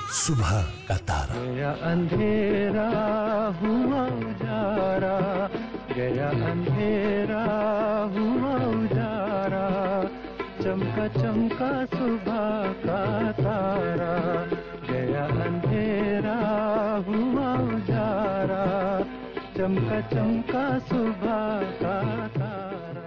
सुबह का तारा गया अंधेरा हुआ उजारा गया अंधेरा हुआ उजारा चमका चमका सुबह का तारा गया अंधेरा हुआ उजारा चमका चमका सुबह का तारा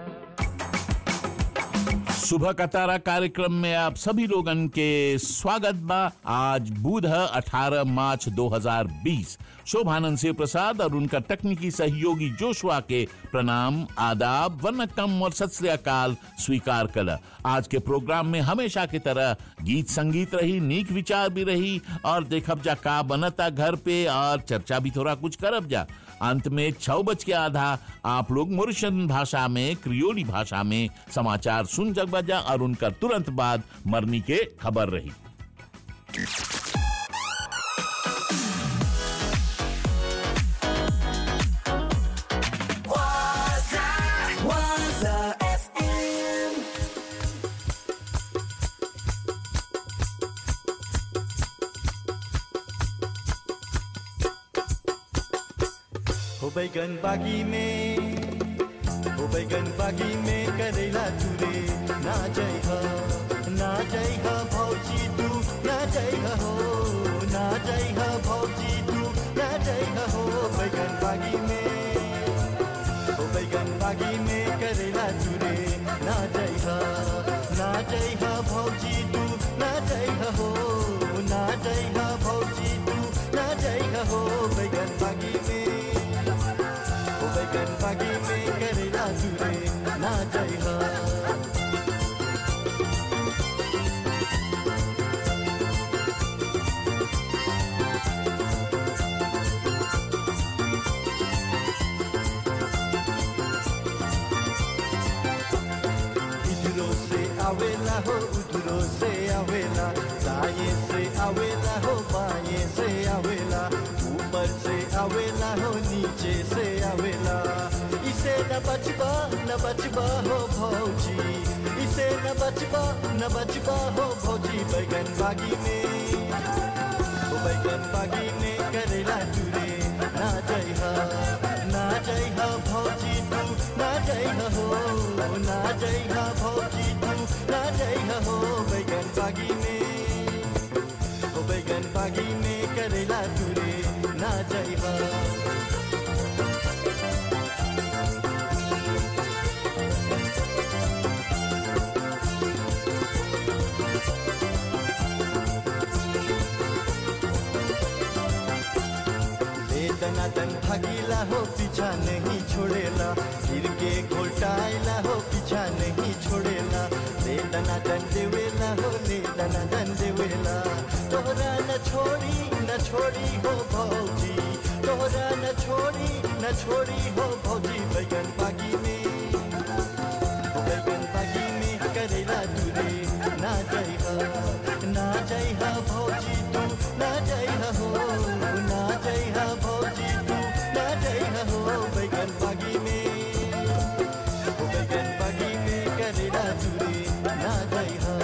सुबह का तारा कार्यक्रम में आप सभी लोगन के स्वागत बा आज बुध है 18 मार्च 2020 शोभानंद शिव प्रसाद और उनका तकनीकी सहयोगी जोशुआ के प्रणाम आदाब वनकम और सत श्री अकाल स्वीकार कर आज के प्रोग्राम में हमेशा की तरह गीत संगीत रही नीक विचार भी रही और देखब जा का बनता घर पे और चर्चा भी थोड़ा कुछ करब जा अंत में छह बज के आधा आप लोग मुर्शन भाषा में क्रियोली भाषा में समाचार सुन जग बजा और उनका तुरंत बाद मरनी के खबर रही Waza, Waza FM. हो बैगन बागी में हो बैगन बागी में करेला चूरे ना जय हो ना जय हो भौजी तू ना जय हो ना जय हो भौजी तू ना जय हो बैगन बागी में हो बैगन बागी में करेला चूरे ना जय हो ना जय हो भौजी तू ना जय हो ना जय हो भौजी तू ना जय हो बैगन बागी में ओ बैगन बागी में करेला चूरे ना जय हो इधरो से आवेला हो उधरो से आवेला दाएं से आवेला हो बाएं से आवेला ऊपर से आवेला हो नीचे से आवेला इसे न बचबा न बचबा हो भौजी इसे न बचबा न बचबा हो भौजी बैगन बागी में ओ बैगन बागी में करेला चूरे ना जय हो ना जय हो भौजी तू ना जय हो ना जय हो भौजी तू ना जय हो बैगन बागी में ओ बैगन बागी में करेला चूरे ना जय हो ले दनादन भागीला हो पीछा नहीं छोड़ेला गिर के घोटाइला हो पीछा नहीं छोड़ेला ले दनादन देवेला हो ले दनादन देवेला तोहरा न छोड़ी न छोड़ी हो भौजी तोहरा न छोड़ी न छोड़ी हो भौजी बैगन बागी में हो बैगन बागी में करेला दूरे ना जय हो ना जय हो भौजी तू ना जय हो ना जय हो भौजी तू ना जय हो बैगन बागी में हो बैगन बागी में करेला दूरे ना जय हो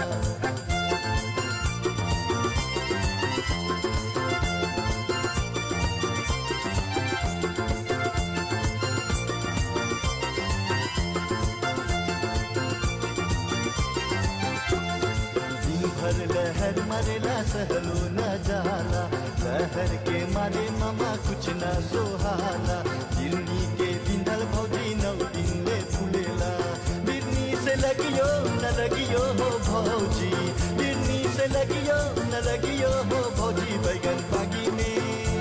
दिन भर लहर मरेला सहलो न जाला लहर के मारे मामा कुछ न सोहाला दिल्ली के बिंदल भौजी नौ दिन में फूलेला बिरनी से लगियो न लगियो हो भौजी बिरनी से लगियो न लगियो हो भौजी बैगन बागी में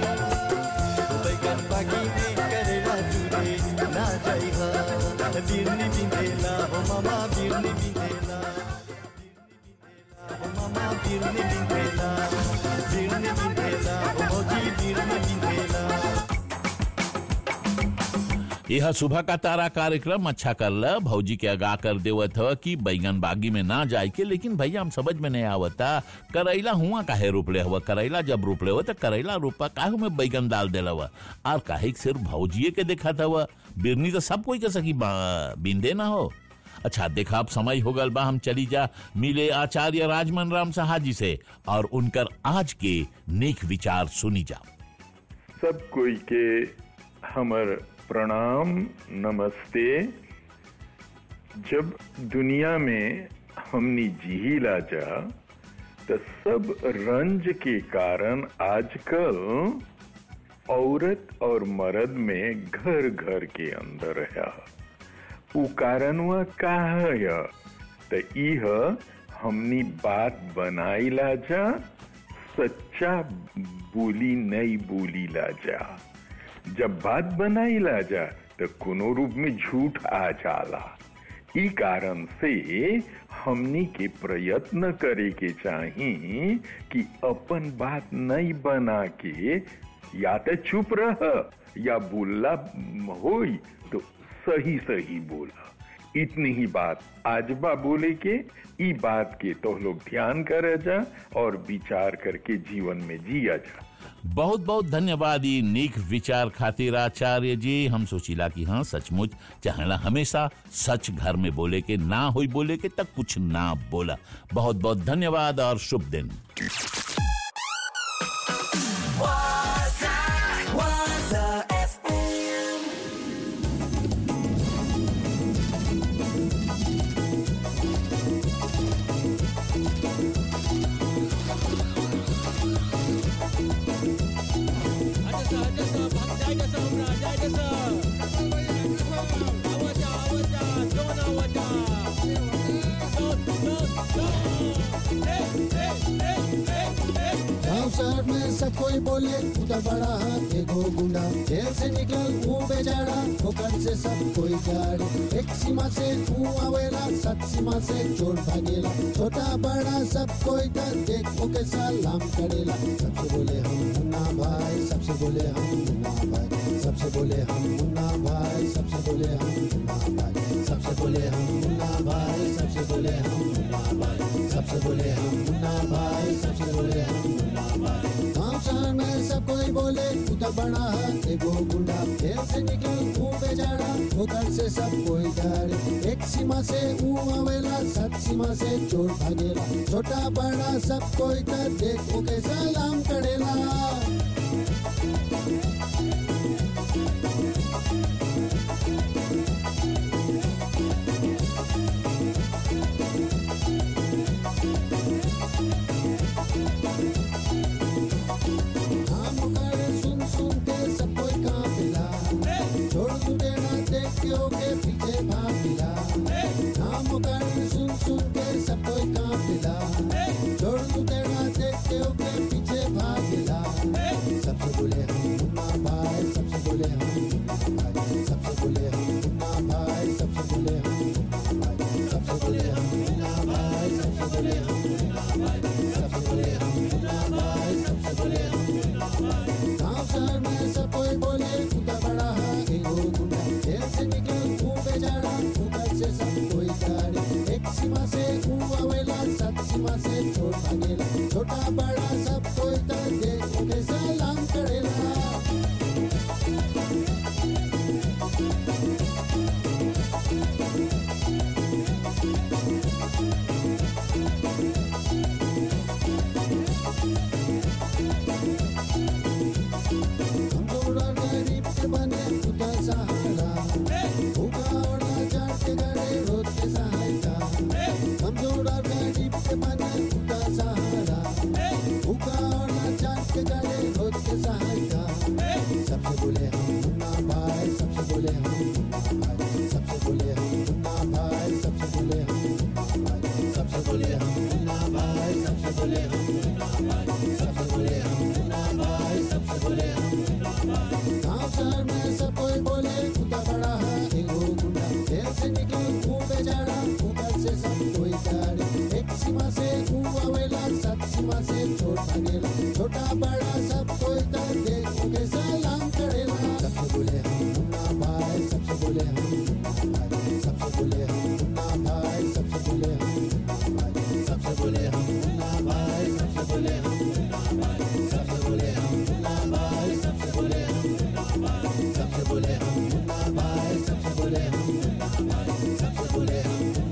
बैगन बागी में करेला चूरे ना जाई हो बिरनी बिंदेला हो मामा बिरनी बिंदेला हो मामा बिरनी बिंदेला बिरनी बिंदेला हो मौजी बिरनी बिंदेला यह सुबह का तारा कार्यक्रम अच्छा कर ल भौजी के आगा कर देवत ह कि बैगन बागी में ना जाए के लेकिन भैया हम समझ में नहीं आवता करैला हुआ काहे रोपले हुआ करैला जब रोपले हुआ तो करैला रोपा काहे में बैगन डाल देला हुआ और काहे के सिर्फ भौजिए के देखा था हुआ बिरनी तो सब कोई के सकी बा- बिंदे ना हो अच्छा देखा अब समय हो गल बा हम चली जा मिले आचार्य राजमन राम साहा जी से और उनकर आज के नेक विचार सुनी जा सब कोई के हमर प्रणाम नमस्ते जब दुनिया में हमनी जिहिला जा तो सब रंज के कारण आजकल औरत और मर्द में घर घर के अंदर है उ कारणवा का है तो इह हमनी बात बनाइला जा सच्चा बोली नहीं बोली ला जा जब बात बनाई ला जा तो कोनो रूप में झूठ आ जाला ई कारण से हमनी के प्रयत्न करे के चाही कि अपन बात नहीं बना के या तो चुप रह या बोलला होई तो सही सही बोला इतनी ही बात आजबा बोले के ई बात के तो लोग ध्यान करे जा और विचार करके जीवन में जिया जा बहुत बहुत धन्यवाद ई नेक विचार खातिर आचार्य जी हम सोचिला कि हाँ सचमुच चाहेला हमेशा सच घर में बोले के ना होई बोले के तक कुछ ना बोला बहुत बहुत धन्यवाद और शुभ दिन Waza, Waza FM. गाँव शहर में सब कोई बोले उधर बड़ा हाथ एगो गुंडा जेल से निकल वो बेचारा ठोकर से सब कोई गाड़ी एक सीमा से तू आवेला सत सीमा से चोर भागेला छोटा बड़ा सब कोई का देख ओके सलाम करेला सबसे बोले हम मुन्ना भाई सबसे बोले हम मुन्ना भाई सबसे बोले हम मुन्ना भाई सबसे बोले हम मुन्ना भाई सबसे बोले हम मुन्ना भाई सबसे बोले हम मुन्ना भाई सबसे बोले हम मुन्ना भाई सबसे बोले हम मुन्ना भाई गाँव शहर में सब कोई बोले उधर बड़ा है एगो गुंडा जेल से निकल तू बेचारा ठोकर से सब कोई डरे एक सीमा से ऊ आवेला सत सीमा से चोर भागेला छोटा बड़ा सब कोई का देख ओके सलाम करेला नाम कर सुन सुन के सब कोई कांपेला छोड़ तू देना देख के ओके पीछे भागेला नाम कर सुन सुन के सब कोई कांपेला छोड़ तू देना देख के ओके पीछे भागेला सबसे बोले हम मुन्ना भाई सबसे बोले हम मुन्ना भाई सबसे बोले हम मुन्ना भाई सबसे बोले हम मुन्ना भाई सबसे बोले हम मुन्ना भाई सबसे बोले हम मुन्ना भाई सबसे बोले हम मुन्ना भाई सबसे बोले हम गाँव शहर में सब कोई बोले खुदा बड़ा है एगो गुंडा जेल से निकल तू बेचारा ऊपर से सब कोई गाड़ी एक सीमा से तू आवेला सत सीमा से छोड़ भागेला छोटा बड़ा सब कोई तर देख ओके सलाम करेला कमजोर और गरीब के बने खुदा सहारा भूखा और लाचार के गड़े रोज के सहायता कमजोर और गरीब के बने खुदा सहारा भूखा और लाचार के गड़े रोज के सहायता सबसे बोले हम मुन्ना भाई सबसे बोले हम मुन्ना भाई सबसे बोले हम मुन्ना भाई सबसे बोले हम मुन्ना भाई सबसे बोले हम मुन्ना भाई सबसे बोले हम मुन्ना भाई सबसे बोले हम मुन्ना भाई सबसे बोले हम गाँव शहर में सब कोई बोले खुदा बड़ा है एगो गुंडा जेल से निकल तू बेचारा ऊपर से सब कोई गाड़ी एक सीमा से तू आवेला सत सीमा से छोड़ भागेला छोटा बड़ा सब कोई तर देख ओके सलाम करेला सबसे बोले हम मुन्ना भाई सबसे बोले हम मुन्ना भाई सबसे बोले हम मुन्ना भाई सबसे बोले हम मुन्ना भाई सबसे बोले हम मुन्ना भाई सबसे बोले हम मुन्ना भाई सबसे बोले हम मुन्ना भाई सबसे बोले हम मुन्ना भाई सबसे बोले हम मुन्ना भाई सबसे बोले हम मुन्ना भाई सबसे बोले हम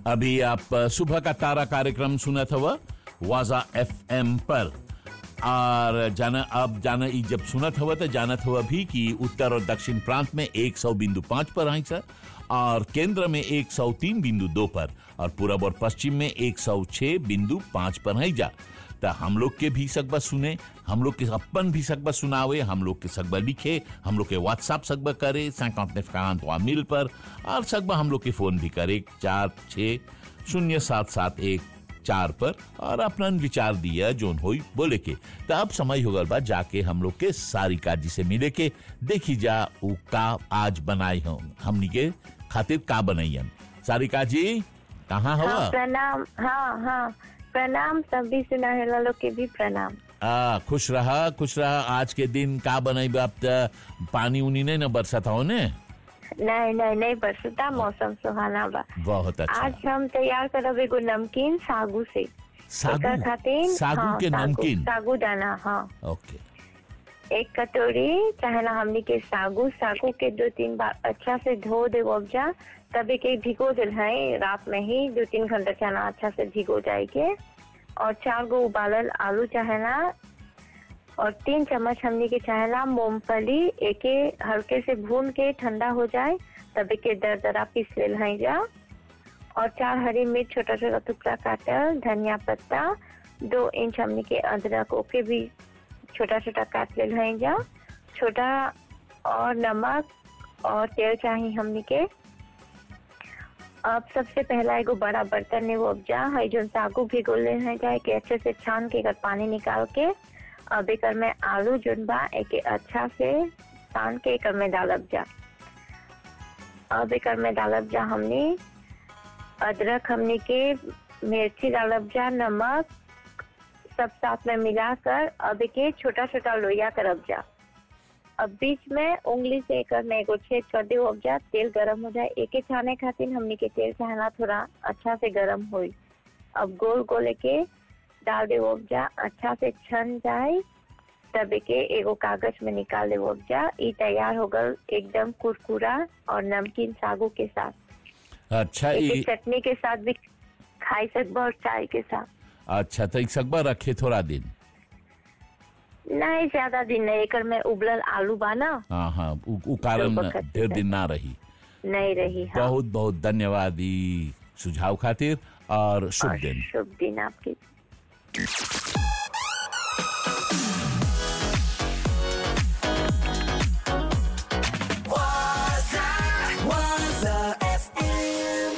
अभी आप अ, सुबह का तारा कार्यक्रम सुना था वह वाजा एफ पर और जाना अब जाना ई जब सुनत हुआ तो जानत हुआ भी कि उत्तर और दक्षिण प्रांत में 100 बिंदु पाँच पर आई सर और केंद्र में 103 बिंदु दो पर और पूरब और पश्चिम में 106 बिंदु पाँच पर है जा तो हम लोग के भी सकबा सुने हम लोग के अपन भी सकबा सुनावे हम लोग के सकबा लिखे हम लोग के व्हाट्सएप सकबा करे सैकंत नेफकांत मिल पर और सकबा हम लोग के फोन भी करे चार छ शून्य सात सात एक चार पर और अपना विचार दिया जोन होई बोले के तो अब समय हो गल बा जाके हम लोग के सारिका जी से मिले के देखी जा उ का आज बनाई हो हमनी के खातिर का बनाइयन सारिका जी कहाँ हाँ हवा प्रणाम हाँ हाँ प्रणाम सभी सुनाहेला लोग के भी प्रणाम आ, खुश रहा खुश रहा आज के दिन का बनाई बा अब त पानी उनी नहीं न बरसत हो ने नहीं नहीं नहीं बरसता मौसम सुहाना बा बहुत अच्छा आज हम तैयार करब एगो नमकीन सागू से एकर सागू खातिर सागू हाँ, के सागू- नमकीन सागू दाना हाँ ओके एक कटोरी चाहे ना हमनी के सागू सागू के दो तीन बार अच्छा से धो दे उपजा तभी के भिगो दिल है रात में ही दो तीन घंटा चना अच्छा से भिगो जाए के और चार गो उबालल आलू चाहे ना और तीन चम्मच हमनी के चाहे ना मूंगफली एके हल्के से भून के ठंडा हो जाए तभी के दर दरा पीस लेल है जा और चार हरी मिर्च छोटा छोटा टुकड़ा काटल धनिया पत्ता दो इंच हमनी के अदरक ओके भी छोटा छोटा काट लेल है जा छोटा और नमक और तेल चाहिए हमनी के अब सबसे पहला एगो बड़ा बर्तन में वो उपजा है जो सागू भिगो ले है जाए के अच्छे से छान के एकर पानी निकाल के अब एकर में आलू जोन बा एके अच्छा से छान के एकर में डालब जा अब एकर में डालब जा हमनी अदरक हमनी के मिर्ची डालब जा नमक सब साथ में मिलाकर अब के छोटा छोटा लोया करब जा अब बीच में उंगली से एकर में एगो छेद कर दे अब जा तेल गरम हो जाए एके छाने खातिर हमनी के तेल चाहना थोड़ा अच्छा से गरम होई अब गोल गोल के डाल दे अब जा अच्छा से छन जाए तब के एगो कागज में निकाल दे अब जा ई तैयार हो गल एकदम कुरकुरा और नमकीन सागू के साथ अच्छा एके ई चटनी के साथ भी खाई सकबा और चाय के साथ अच्छा तो एक सकबा रखे थोड़ा दिन नहीं ज्यादा दिन नहीं एकर में उबलल आलू बा ना हाँ हाँ उ, उ कारण तो बखत ढेर से। दिन ना रही नहीं रही हाँ बहुत बहुत धन्यवाद ई सुझाव खातिर और शुभ और दिन शुभ दिन आपकी Waza, Waza FM.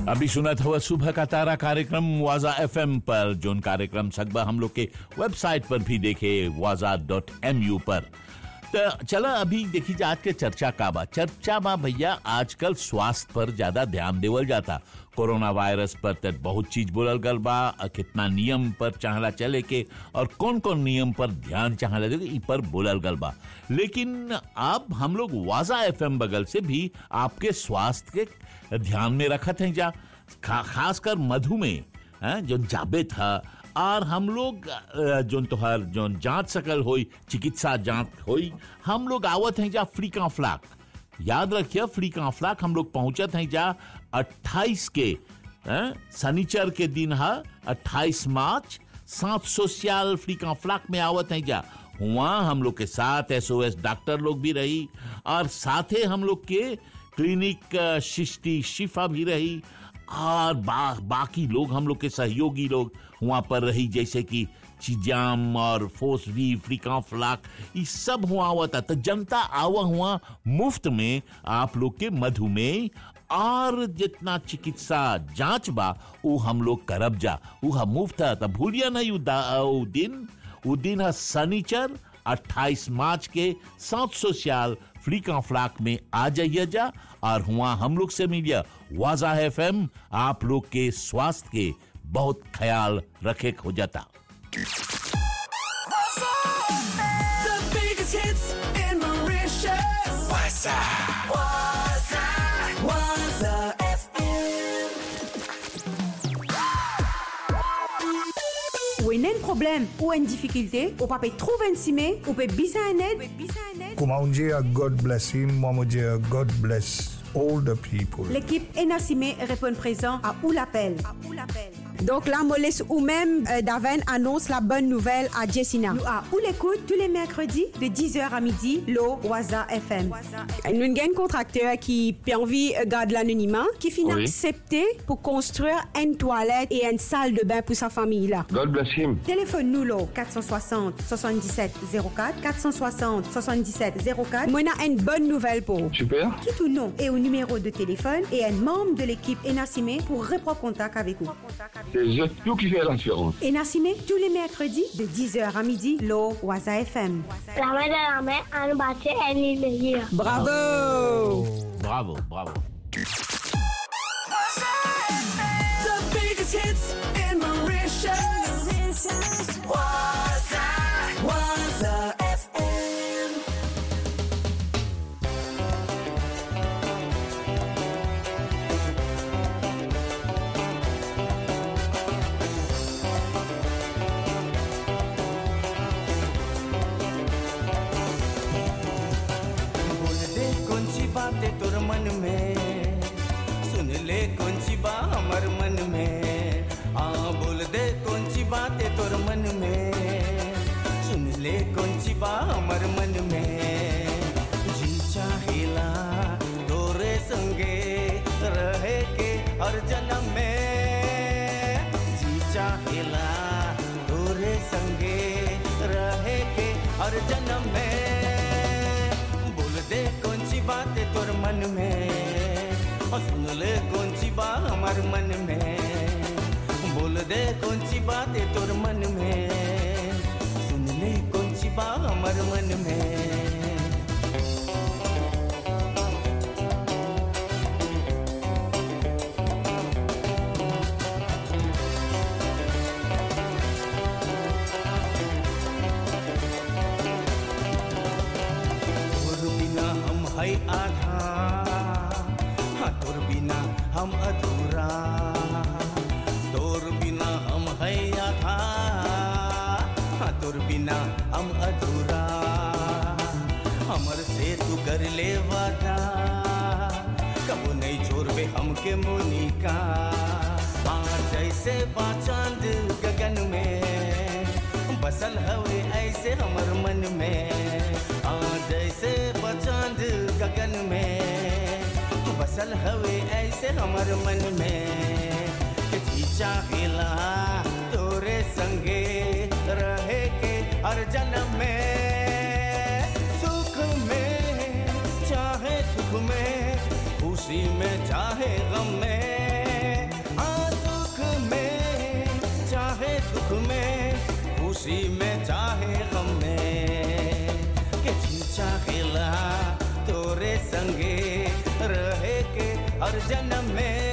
अभी सुनत हुआ सुबह का तारा कार्यक्रम वाजा एफएम पर जोन कार्यक्रम सकबा हम लोग के वेबसाइट पर भी देखे वाजा डॉट एम यू पर तो चला अभी देखी जा आज के चर्चा का बा चर्चा बा भैया आजकल स्वास्थ्य पर ज्यादा ध्यान देवल जाता कोरोना वायरस पर तो बहुत चीज बोलल गल बा और कितना नियम पर चाहला चले के और कौन कौन नियम पर ध्यान चाहला दे इ पर बोलल गल बा लेकिन अब हम लोग वाजा एफएम बगल से भी आपके स्वास्थ्य के ध्यान में रखत हैं जा खा, खासकर मधुमेह हैं, जो जाबे था और हम लोग अ, जोन तोहर जोन जांच सकल होई चिकित्सा जांच होई हम लोग आवत हैं जा फ्री का फ्लाक याद रखिए फ्री का फ्लाक हम लोग पहुंचत हैं जा 28 के हैं, शनिचर के दिन है 28 मार्च सात सोशल फ्री का फ्लाक में आवत हैं जा वहाँ हम लोग के साथ एसओएस डॉक्टर लोग भी रही और साथे हम लोग के क्लिनिक अ, शिष्टि शिफा भी रही और बा, बाकी लोग हम लोग के सहयोगी लोग वहां पर रही जैसे कि चिजाम और फोसवी फ्रीका फ्लाक ये सब हुआ हुआ था तो जनता आवा हुआ मुफ्त में आप लोग के मधुमेह और जितना चिकित्सा जांच बा वो हम लोग करब जा वो हम मुफ्त है तो भूलिया नहीं उ दा- उ दिन वो दिन है शनिचर 28 मार्च के सात सौ साल फ्री का फ्लाक में आ जाइए जा और हुआ हम लोग से मिलिए वाजा एफ आप लोग के स्वास्थ्य के बहुत ख्याल रखे हो जाता The biggest hits in Mauritius. Waza. Waza. Waza FM. Ou un problème ou une difficulté, ou pas trouver un cimé, ou peut bisa un aide, Kumaunjia, God bless him. Mamujia, God bless all the people. L'équipe Enassimé répond présent à où l'appel. Donc là, me laisse ou même euh, Daven annonce la bonne nouvelle à Jessina. Nous à où l'écoute tous les mercredis de 10h à midi, l'eau Waza FM. Nous avons un contracteur qui a envie de garder l'anonymat, qui finit Oui. accepté pour construire une toilette et une salle de bain pour sa famille là. God bless him. Téléphone nous là, 460 77 04 460 77 04. Moi, on a une bonne nouvelle pour vous. Super. Quitte ou non et au numéro de téléphone et un membre de l'équipe Enassimé pour reprendre contact avec vous. C'est juste tout qui fait la différence. Enassimé tous les mercredis de 10h à midi, l'eau Waza FM. Bravo! bravo bravo The biggest hits in Mauritius. Waza. Waza FM. बोल दे कौन सी बातें तोर मन में सुन ले कौन सी बा हमर मन में हाँ बोल दे कौन सी बातें तोर मन में सुन ले कौन सी बा हमर मन में जी चाहेला तोरे संगे रहे के हर जन्म में जी चाहेला तोरे संगे रहे के हर जन्म में बोल दे कौन सी बात है तोर मन में और सुन ले कौन सी बात हमार मन में बोल दे कौन सी बात है तोर मन में सुन ले कौन सी बात हमार मन में तोर बिना हम है आधा हाँ तोर बिना हम अधूरा तोर बिना हम है आधा हाँ तोर बिना हम अधूरा हमर से तू कर ले वादा कबो नहीं छोड़बे हमके मोनिका हाँ जैसे बाचांद गगन में बसल हवे ऐसे हमर मन में हाँ जैसे बचांद गगन में तू बसल हवे ऐसे हमर मन में कि जी चाहेला तोरे संगे रहे के हर जन्म में सुख में चाहे सुख में खुशी में चाहे गम में खुशी में चाहे गम में के जी चाहेला तोरे संगे रहे के हर जन्म में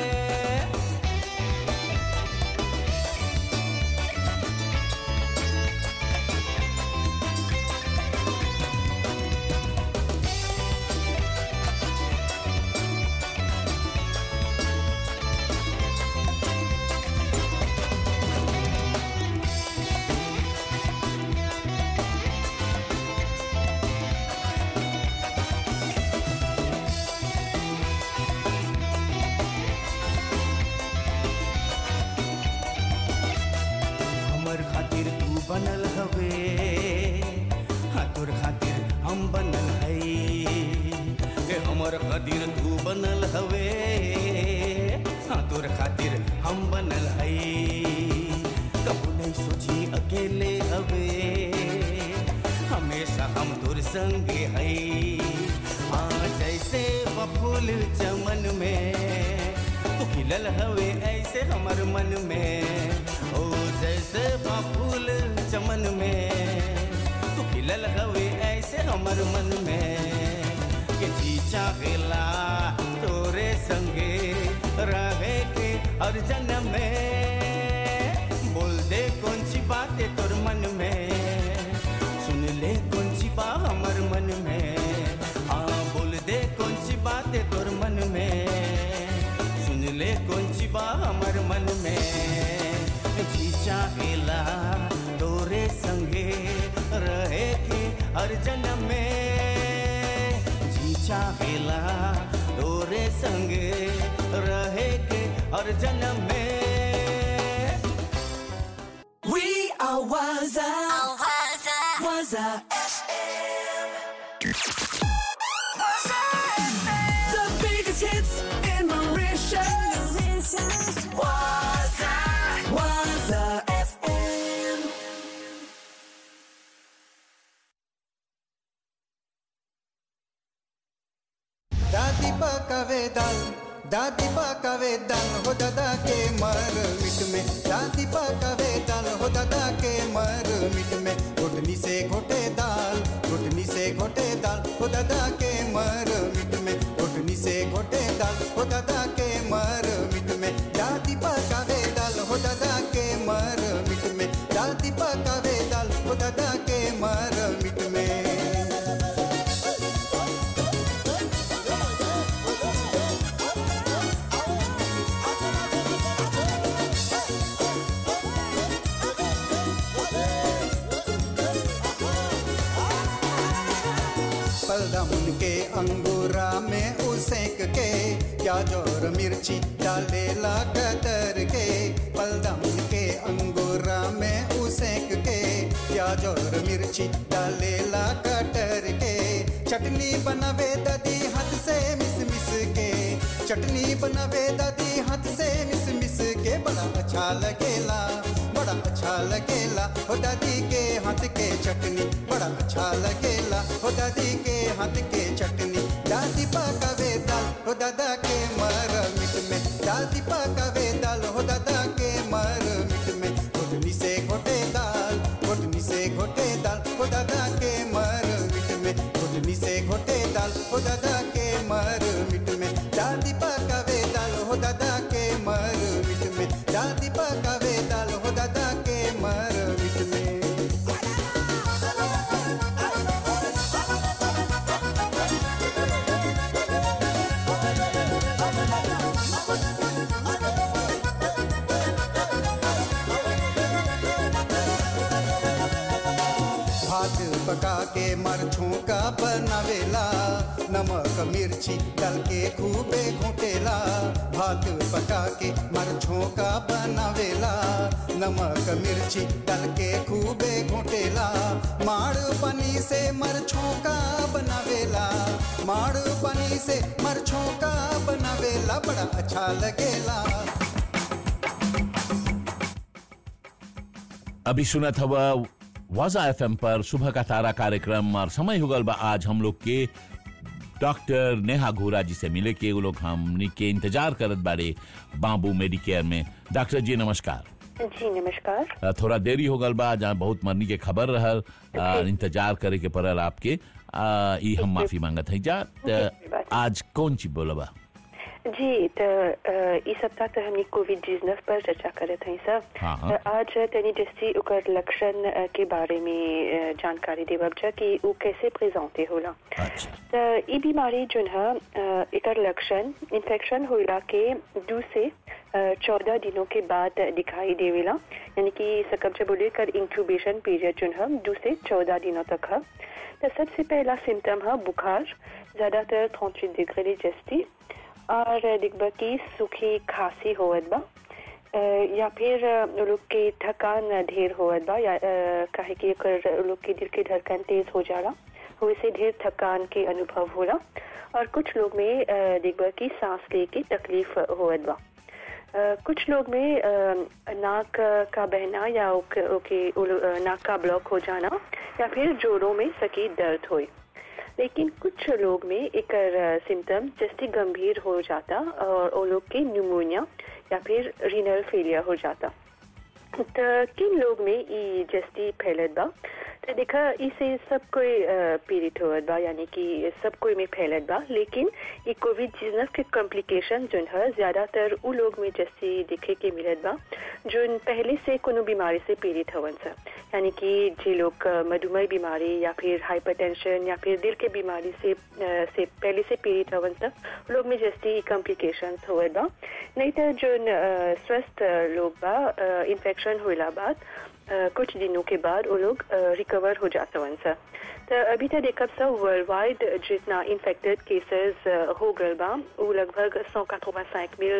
हमर खातिर तू बनल हवे हाँ तोर खातिर हम बनल हई ए हमर खातिर तू बनल हवे हाँ तोर खातिर हम बनल हई कबू नहीं सोची अकेले हवे हमेशा हम तोर संगे हई हाँ जैसे बफूल चमन में तू खिलल हवे ऐसे हमर मन में ओ जैसे फूल चमन में तू खिलल हवे ऐसे हमर मन में के जी चाहेला तोरे संगे रहे के हर जन्म में बोल दे कौन सी बात है तोर मन में सुन ले कौन सी बात हमर मन में हाँ बोल दे कौन सी बात है तोर मन में सुन ले कौन सी बात हमर मन में जी चाहेला तोरे संगे रहे के हर जन्म में जी चाहेला तोरे संगे रहे के हर जन्म में We are Waza. Waza FM. The biggest hits in Mauritius. Waza. Waza FM. दादी पकावे दाल दादी पकावे दाल हो दादा के मर मिट में दादी पकावे दाल हो दादा के मर मिट में घुटनी से घोटे दाल घुटनी से घोटे दाल हो दादा के मर मिट में घुटनी से घोटे दाल हो दादा के मर मिट में दादी पकावे दाल हो दादा के मर मिट में दादी पकावे दाल हो दादा के मर मिट में पलदम के अंगूरा में उसेक के प्याज और मिर्ची डालेला कतर के पलदम के अंगूरा में उसेक के प्याज और मिर्ची डालेला कटर के चटनी बनावे दादी हाथ से मिस मिस के चटनी बनावे दादी हाथ से मिस मिस के बड़ा अच्छा लगेला बड़ा अच्छा लगेला हो दादी के हाथ के चटनी बड़ा अच्छा लगेला हो दादी के हाथ के चटनी दादी पकावे दाल हो दादा के मर मिट में दादी पकावे दाल हो दादा के मर मिट में घुटनी से घोटे दाल घुटनी से घोटे दाल हो दादा के मर मिट में घुटनी से घोटे दाल हो दादा के मर मिट में दादी पकावे दाल हो दादा के मर मिट में दादी पकावे दाल हो दादा के मर मिट में भात पका के मरछों का बनावेला नमक मिर्ची डाल के खूबे घोटेला भात पका के मरछों का बनावेला नमक मिर्ची डाल के खूबे घोटेला माड़ पनी से मरछों का बनावेला माड़ पनी से मरछों का बनावेला बड़ा अच्छा लगेला अभी सुना था वह वाजा एफ पर सुबह का तारा कार्यक्रम और समय हो गल बा आज हम लोग के डॉक्टर नेहा घोरा जी से मिले के वो लोग हमनी के इंतजार करत बारे बाबू मेडिकेयर में डॉक्टर जी नमस्कार जी नमस्कार अ, थोड़ा देरी हो गल बा जहाँ बहुत मरनी के खबर रहल अ, इंतजार करे के पड़ल आपके अ, ई हम माफी मांगत है जा त आज कौन चीज बोलबा जी तो अ, इस सप्ताह तो हमने कोविड उन्नीस पर चर्चा करत हई सब हाँ, हाँ। तो आज तनी जैसी ओकर लक्षण अ, के बारे में अ, जानकारी देवब जा कि वो कैसे प्रेजेंटे होला तो ई बीमारी जोन है अ, एकर लक्षण इन्फेक्शन होला के दो से चौदह दिनों के बाद दिखाई देवेला यानी कि सकब जब बोले कर इंक्यूबेशन पीरियड जोन है दो से चौदह दिनों तक है तो सबसे पहला सिम्टम है बुखार ज्यादातर 38 डिग्री जस्ती और दिखबा की सूखी खांसी होवत बा अ, या फिर अ, वो लोग के थकान ढेर होवत बा या अ, काहे कि एकर वो लोग के दिल के धड़कन तेज हो जाला वैसे ढेर थकान के अनुभव होला और कुछ लोग में अ, दिखबा की सांस ले के तकलीफ होवत बा अ, कुछ लोग में अ, नाक का बहना या ओके, ओके उल- अ, नाक का ब्लॉक हो जाना या फिर जोड़ों में सकी दर्द होए लेकिन कुछ लोग में एक सिम्टम जैसे गंभीर हो जाता और वो लोग के न्यूमोनिया या फिर रीनल फेलियर हो जाता तो किन लोग में ई जस्ती फैलत बा तो देखा इसे सब कोई अ, पीड़ित होत बा यानी कि सब कोई में फैलत बा लेकिन ये कोविड उन्नीस के कॉम्प्लिकेशन जोन है ज्यादातर उ लोग में जस्ती देखे के मिलत बा जोन पहले से कोनो बीमारी से पीड़ित हवन सा यानी कि जे लोग अ, मधुमेह बीमारी या फिर हाइपरटेंशन या फिर दिल के बीमारी से अ, से पहले से पीड़ित हवन सा उ लोग में जस्ती कॉम्प्लिकेशन होत बा नहीं तो जोन अ, स्वस्थ अ, लोग बा इन्फेक्शन होला बाद अ, कुछ दिनों के बाद वो लोग रिकवर हो जाते हैं सर तो अभी तक देखब सब वर्ल्ड वाइड जितना इन्फेक्टेड केसेस हो गल बा वो लगभग 185 मिल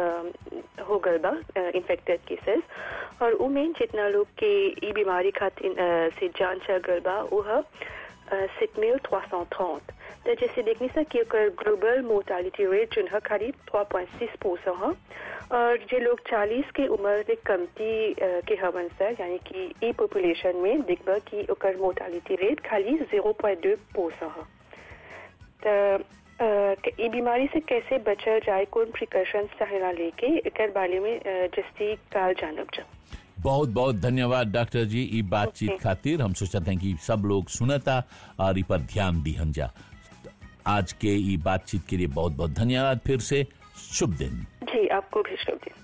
अ, हो गल बा इन्फेक्टेड केसेस और उमें जितना लोग के ई बीमारी खातिर अ, से जान चल गल बा वो है सेट मिल trois cent trente तो जैसे देखने से कि ओकर ग्लोबल मोर्टालिटी रेट जो है करीब 3.6 परसेंट है और जे लोग 40 के उम्र के कमती अ, के हवन सर यानी कि ई पॉपुलेशन में देखबा कि ओकर मोर्टालिटी रेट खाली 0.2 परसेंट है तो अ, के- ई बीमारी से कैसे बचल जाए कौन प्रिकॉशन चाहेला लेके एकर बारे में अ, जस्ती काल जानब जा बहुत बहुत धन्यवाद डॉक्टर जी ई बातचीत खातिर हम सोचते हैं कि सब लोग सुनता और ई पर ध्यान दिहन जा आज के ई बातचीत के लिए बहुत बहुत धन्यवाद फिर से शुभ दिन जी आपको भी शुभ दिन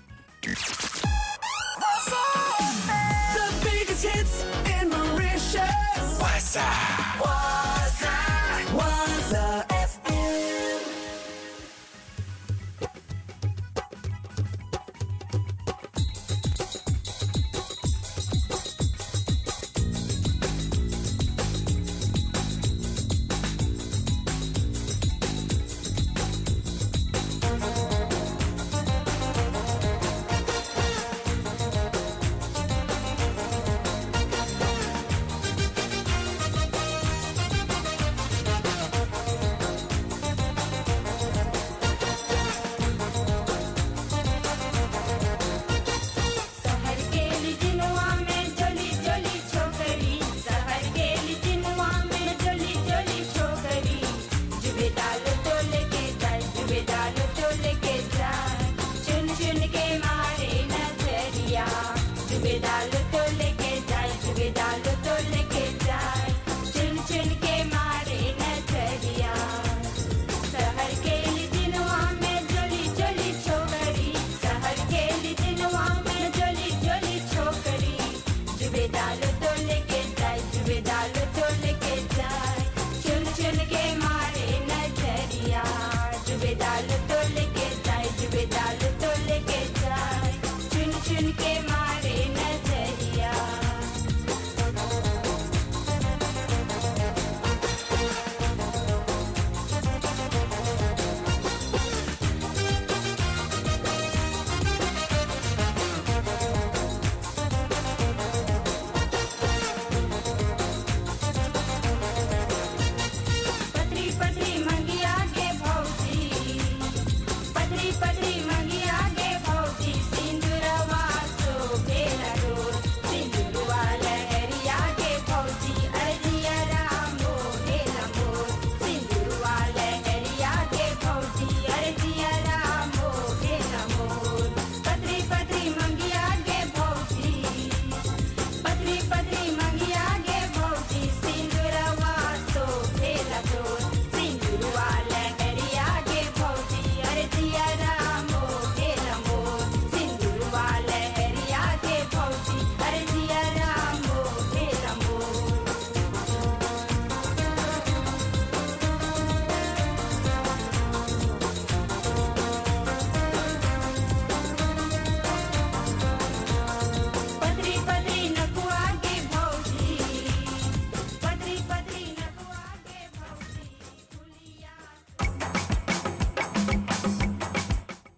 The biggest hits in Mauritius. Waza. Waza. Waza FM.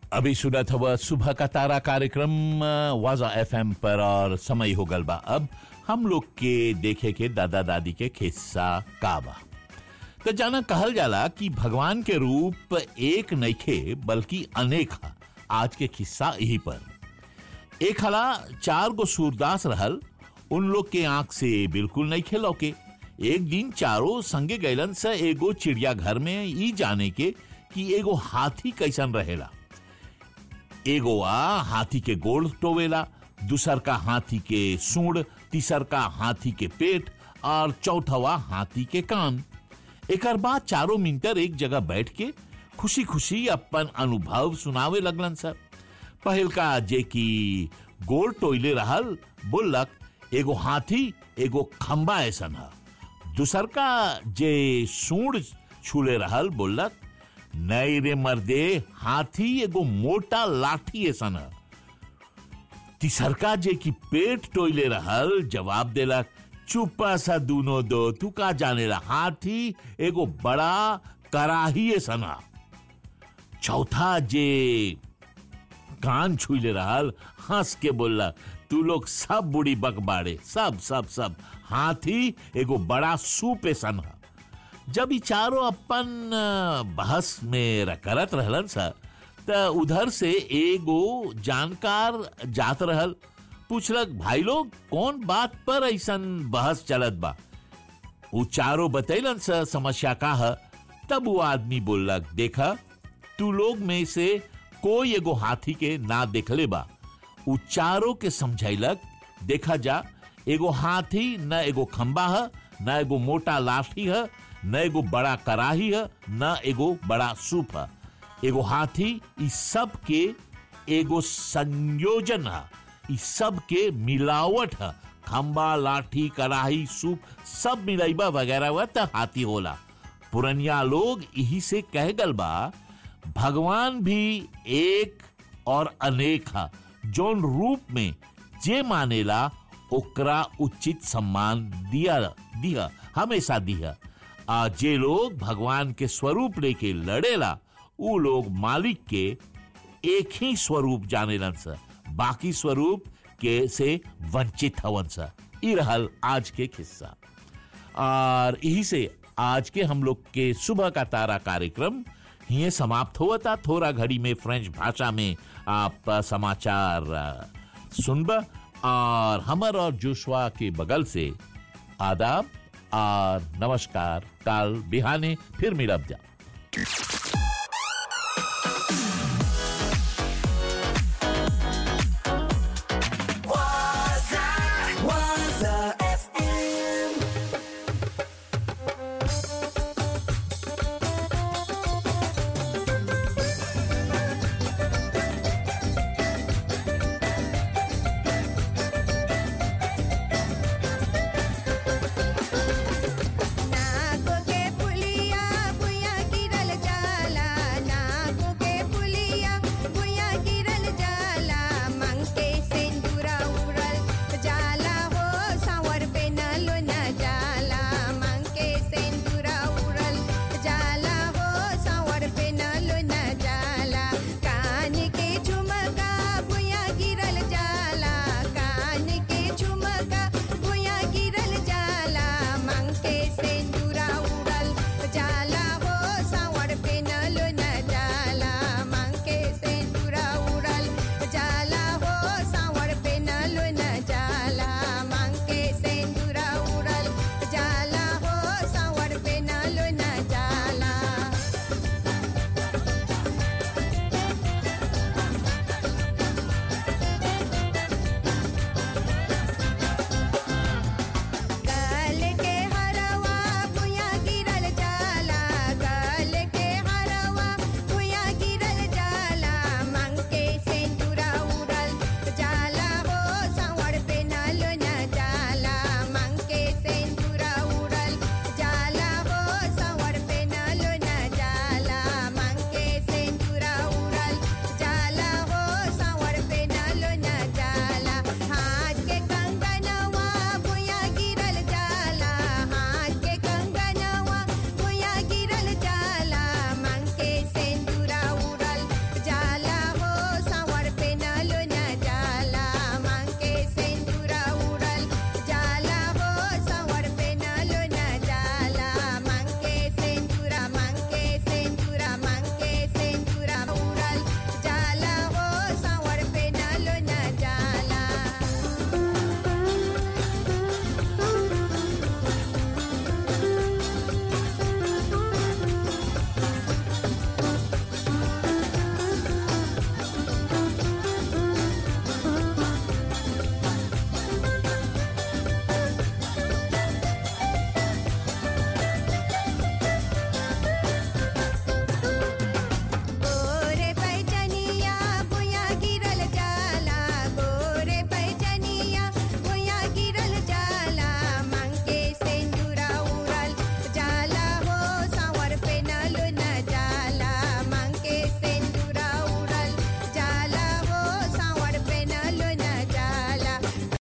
अभी सुना था वह सुबह का तारा कार्यक्रम अ, वाजा एफएम पर और समय हो गल बा अब हम लोग के देखे के दादा दादी के खिस्सा काबा तो जाना कहल जाला कि भगवान के रूप एक नइखे बल्कि अनेक हा आज के खिस्सा यही पर एक हला चार गो सूरदास रहल उन लोग के आंख से बिल्कुल नहीं खेलो के एक दिन चारों संगे गैलन से एगो चिड़िया घर में ई जाने के कि एगो हाथी कैसन रहेला एगो आ हाथी के गोड़ टोवेला दूसर का हाथी के सूंड तीसर का हाथी के पेट और चौथवा हाथी के कान एकर बाद चारों मिनटर एक जगह बैठ के खुशी खुशी अपन अनुभव सुनावे लगलन सर पहल का जे की गोल टोइले रहल बोलक एगो हाथी एगो खंबा ऐसन है दूसर का जे सूंड छूले रहल बोलक नई रे मर्दे हाथी एगो मोटा लाठी ऐसन है तीसरका जे की पेट टोइले रहल जवाब देलक चुपा सा दूनो दो तू का जाने ला हाथी एगो बड़ा कराही सना चौथा जे कान छुले रहल हंस के बोला तू लोग सब बुढ़ी बकबाड़े सब सब सब हाथी एगो बड़ा सूप सन है जब ई चारों अपन अ, बहस में र- करत रहलन सा त उधर से एगो जानकार जात रहल पूछलक भाई लोग कौन बात पर ऐसन बहस चलत बा उ चारों बतैलन सा समस्या का है तब वो आदमी बोललक देखा तू लोग में से कोई एगो हाथी के ना देखले बा उ चारों के समझैलक देखा जा एगो हाथी न एगो खंबा है न एगो मोटा लाठी है न एगो बड़ा कराही है न एगो बड़ा सूप है एगो हाथी इस सब के एगो संयोजन है इस सब के मिलावट है खंबा लाठी कराही सूप सब मिलाइबा वगैरह हुआ त हाथी होला पुरनिया लोग यही से कह गल बा भगवान भी एक और अनेक है जौन रूप में जे मानेला ओकरा उचित सम्मान दिया दिया हमेशा दिया आ जे लोग भगवान के स्वरूप लेके लड़ेला उ लोग मालिक के एक ही स्वरूप जानेलन सा बाकी स्वरूप के से वंचित हवन सा ई रहल आज के किस्सा और यही से आज के हम लोग के सुबह का तारा कार्यक्रम ये समाप्त हुआ था थोड़ा घड़ी में फ्रेंच भाषा में आप अ, समाचार अ, सुनब और हमर और जोशवा के बगल से आदाब और नमस्कार काल बिहाने फिर मिलब जा